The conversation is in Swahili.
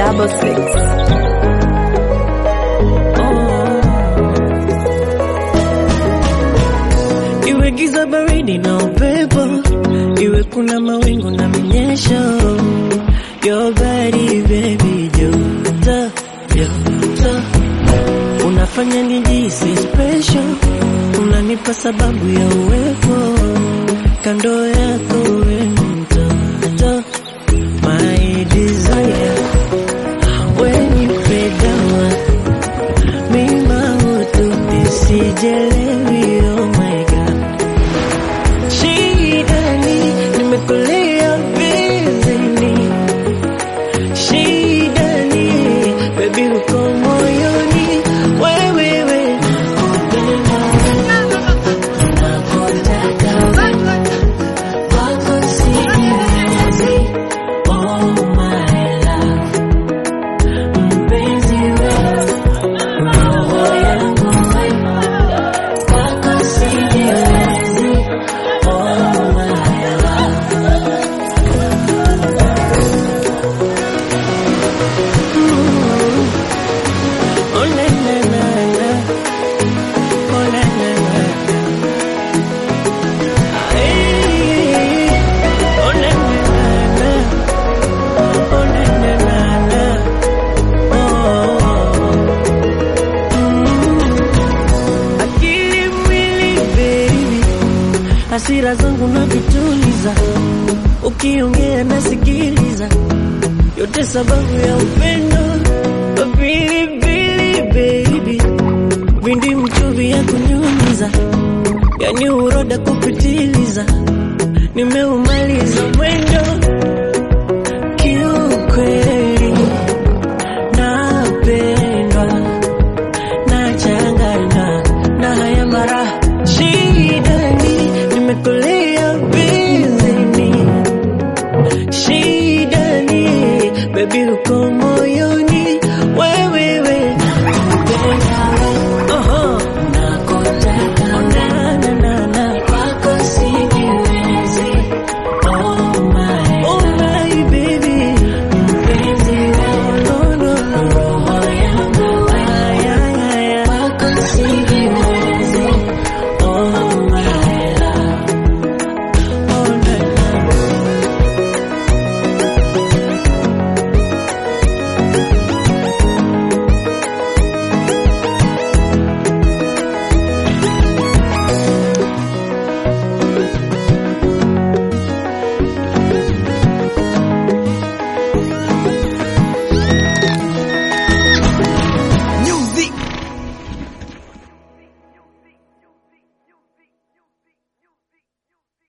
double six. Iwe giza baridi na upepo, iwe kuna mawingu na minyesho, your body baby, joto joto, unafanya nijisi special, unanipa sababu ya uwepo kando yako, we mtoto, my desire, when you fade down mima utu nisijelewi, oh my god Shidani, nimekulia vizini Shidani, baby uko moyoni Wewewe, nakupenda Nakutaka Wako sijiwezi Oh my love Mpenzi wewe Roho yangu wewe Wako sijiwezi Oh my love Oh na na na na Oh na na na na Ay, Oh na na na na Oh na na na na Oh Mm. Akili mwili baby hasira zangu na vituliza, ukiongea nasikiliza, yote sababu ya upendo pilipili baby, vindi mchuvi ya kunyunyiza, yani uroda kupitiliza, nimeumaliza